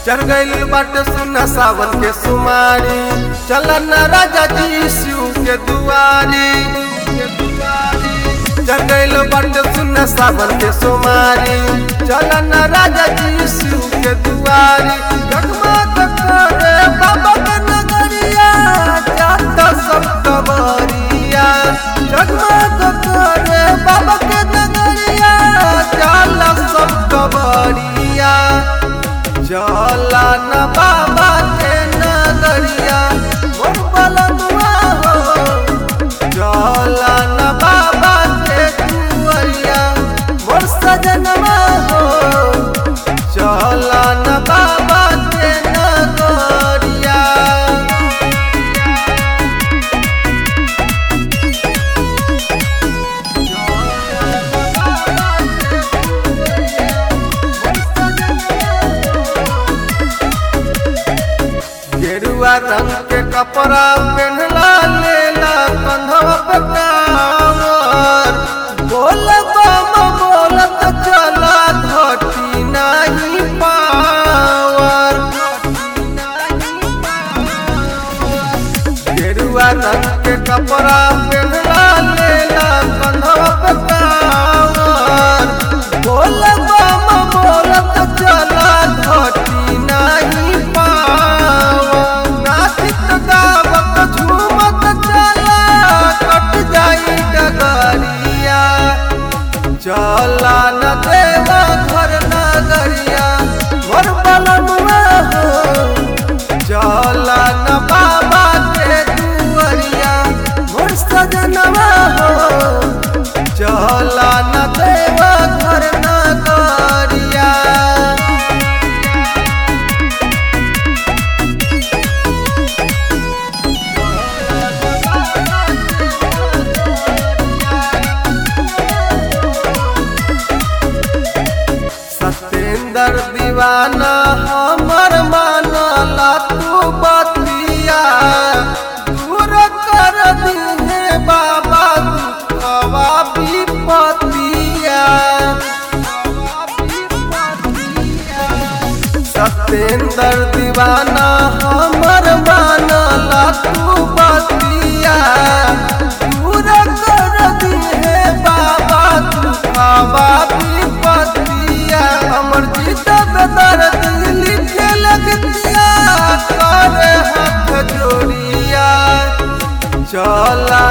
चढ़ गइल बाटे सुना सावन के सुमारी चल न राजा जी शिव के दुआरी चढ़ गइल बाटे सुना सावन के सुमारी चल न राजा जी शिव के दुआरी जगमग करे बाबा के नगरिया जाता सब कबरिया जगमग करे बाबा के नगरिया जाला सब कबरिया चला न बाबा के नगरिया मोर बलनुआ हो चला न बाबा के कुवरिया मोर सजनवा हो चला न बाबा के नगरिया गेरुआ रंग के कपड़ा पहनला लेला कंधवा पे कांवर बोल बम बोलत चला घटी नहीं पावर गेरुआ रंग के कपड़ा पहनला लेला कंधवा पे कांवर बोल बम बोलत चला घटी नहीं पावर नाचित गावत झूमत चला कट जाई डगरिया चला न देवा घर नगरिया घर बलनुआ हो चला न बाबा के दुआरिया मोर सजनवा हो चला न देवा घर नगरिया सत्येंद्र दीवाना हमर मानला तू बतिया दूर कर दिहे बाबा दुखवा विपतिया सत्येंद्र दीवाना हमर मानला तू बतिया दूर कर दिहे बाबा दुखवा विपतिया हमर जीत दर्द लिखे लगतिया करे हाथ जोड़िया चला